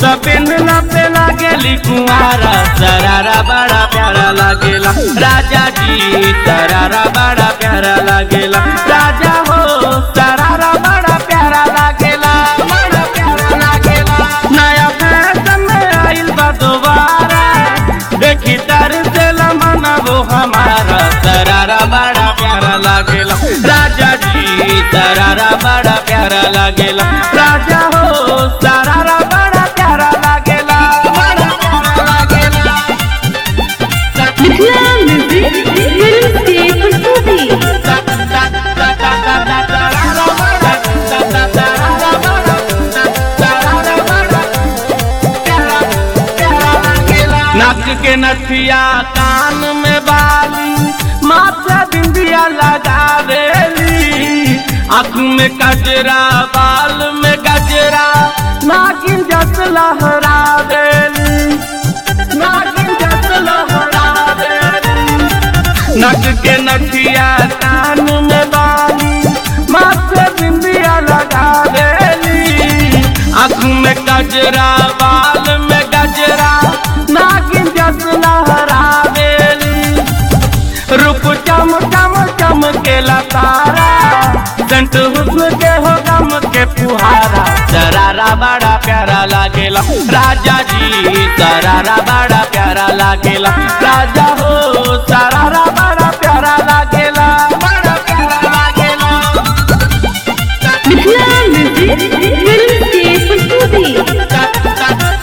कुर्ता पेनला पे लागेली कुंवारा सरारा बड़ा प्यारा लागेला राजा जी सरारा बड़ा प्यारा लागेला राजा हो सरारा बड़ा प्यारा लागेला बड़ा प्यारा लागेला नया फैशन में आइल बा दोबारा देखी तर से लमना वो हमारा सरारा बड़ा प्यारा लागेला राजा जी सरारा बड़ा प्यारा लागेला राजा हो सरारा बड़ा प्यारा लागेला बड़ा प्यारा लागेला मिथिला म्यूजिक फिल्म से प्रस्तुति नाक के नथिया कान में बाली माथा बिंदिया लगावेली आँख में कजरा बाल में गजरा नागिन जस लहरावेली नागिन जस लहरावेली नक के नथिया कान में बाली माथे बिंदिया लगा देली आँख में गजरा बाल में गजरा नागिन जस लहरावेली रूप चम चम चम के लतारा संत हुस्न के हो गम के फुहारा सरारा बड़ा प्यारा लागेला राजा जी सरारा बड़ा प्यारा लागेला राजा हो सरारा बड़ा प्यारा लागेला बड़ा प्यारा लागेला मिथिला म्यूजिक फिल्म से प्रस्तुति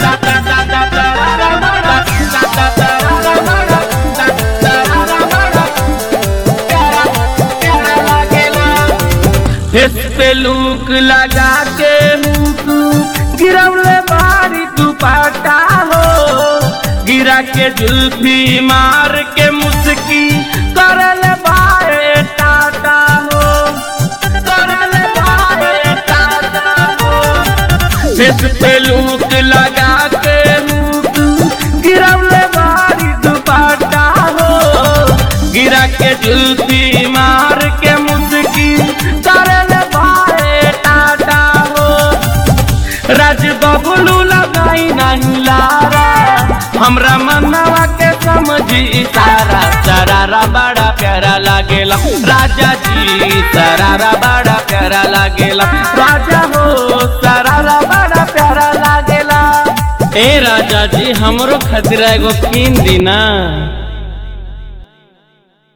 फेस पे लूक लगा के मुंह गिरवले बारी दुपट्टा हो गिरा के जुल्फी मार के मुस्की करल बाए टाटा हो करल बाए टाटा हो फेस पे लूक लगा के मुंह गिरवले बारी दुपट्टा हो गिरा के जुल्फी मार के मुस्की करल बाए टाटा हो राज बबलू लगाई नहीं लारा हमरा मनवा के समझी इशारा सरारा बड़ा प्यारा लागेला राजा जी सरारा बड़ा प्यारा लागेला राजा हो सरारा बड़ा प्यारा लागेला ए राजा जी हमरो खतरा एगो कीन दी ना